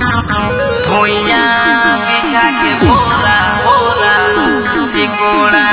भुइया बिछा के बोरा बोरा टिकोड़ा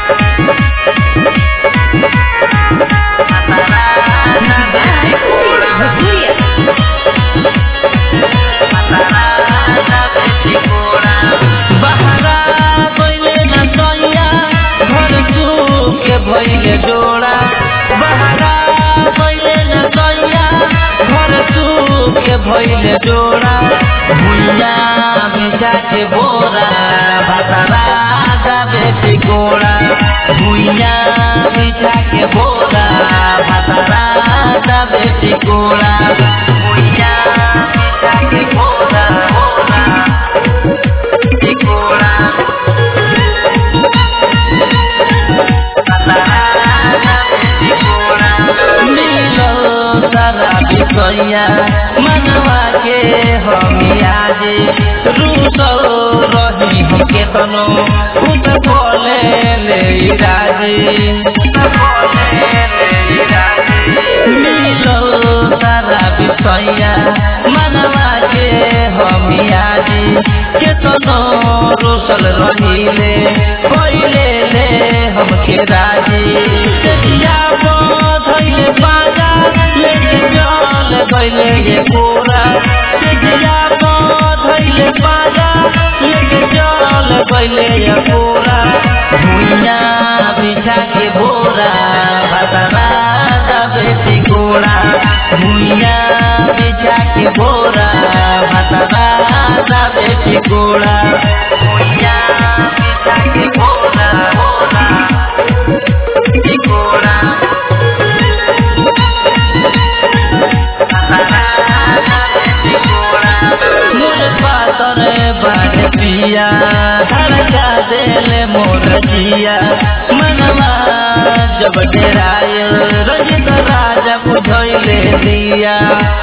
बहरा गइले न सैया घर के भइले डोरा बहरा गइले न सैया घर के भइले डोरा भुइया बिछा के बोरा भतरा जाबे टिकोड़ा भुइया बिछा के बोरा भतरा जाबे टिकोड़ा भुइया बिछा के बोरा बोरा टिकोड़ा मिलो सारा बिसैया मनवा के हमिया जे रूसो रही हम केतनो उत बोले ले राजे मिलो सारा बिसैया मनवा के हमिया जे केतनो रोसल रहिले पहिले ले हमके राजी तेजिया धैले बाजा लेके जल गइले ये पूरा तेजिया धैले बाजा लेके जल गइले ये पूरा भुइया बिछा के बोरा भतरा दबे टिकोड़ा भुइया बिछा के बोरा भतरा दबे टिकोड़ा भुइया बिछा के बोरा बोरा टिकोड़ा मोर पातर बाट पिया धड़का देले मोर जिया मनवा जब डेराय रजित राजा बुझैले दिया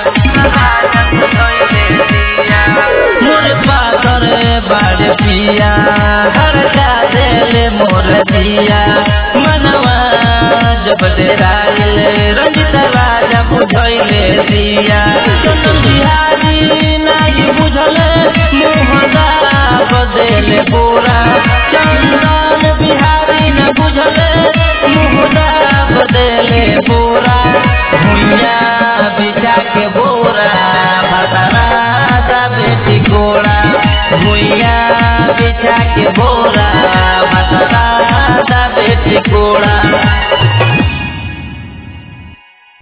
मोर पातर बाट पिया धड़का देले मोर जिया मनवा जब डेराय रजित राजा बुझैले दिया चंदन बिहारी नाही बुझले मोहदा बदले बोरा चंदन बिहारी न बुझले मोहदा बदले बोरा भुइया बिछा के बोरा भतरा दा बेटी गोरा भुइया बिछा के बोरा भतरा दा बेटी गोरा